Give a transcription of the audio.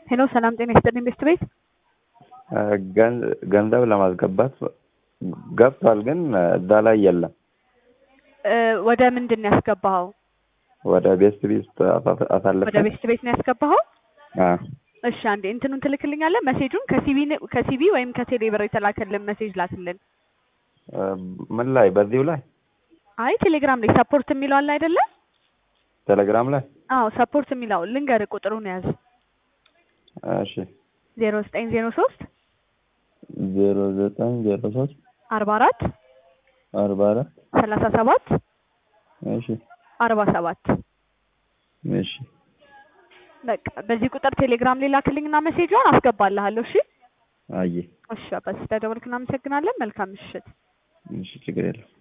ሄሎ ሰላም ጤና ይስጥልኝ ቤስት ቤት ገንዘብ ለማስገባት ገብቷል፣ ግን እዛ ላይ የለም። ወደ ምንድን ነው ያስገባኸው? ወደ ቤስት ቤት አሳልፈ ወደ ቤስት ቤት ነው ያስገባኸው? አዎ። እሺ አንዴ እንትኑን ትልክልኛለህ? መሴጁን ከሲቢ ከሲቢ ወይም ከቴሌ ብር የተላከልን መሴጅ ላክልን። ምን ላይ? በዚሁ ላይ አይ ቴሌግራም ላይ ሰፖርት የሚለው አለ አይደለ? ቴሌግራም ላይ አዎ ሰፖርት የሚለው ልንገርህ፣ ቁጥሩን ያዝ። እሺ ዜሮ ዘጠኝ ዜሮ ሶስት ዜሮ ዘጠኝ ዜሮ ሶስት አርባ አራት አርባ አራት ሰላሳ ሰባት እሺ አርባ ሰባት እሺ በቃ በዚህ ቁጥር ቴሌግራም ላይ ላክልኝና መሴጇን አስገባልሃለሁ። እሺ አየ እሺ፣ በስ ስለደወልክ እናመሰግናለን። መልካም ምሽት። እሺ ችግር የለም።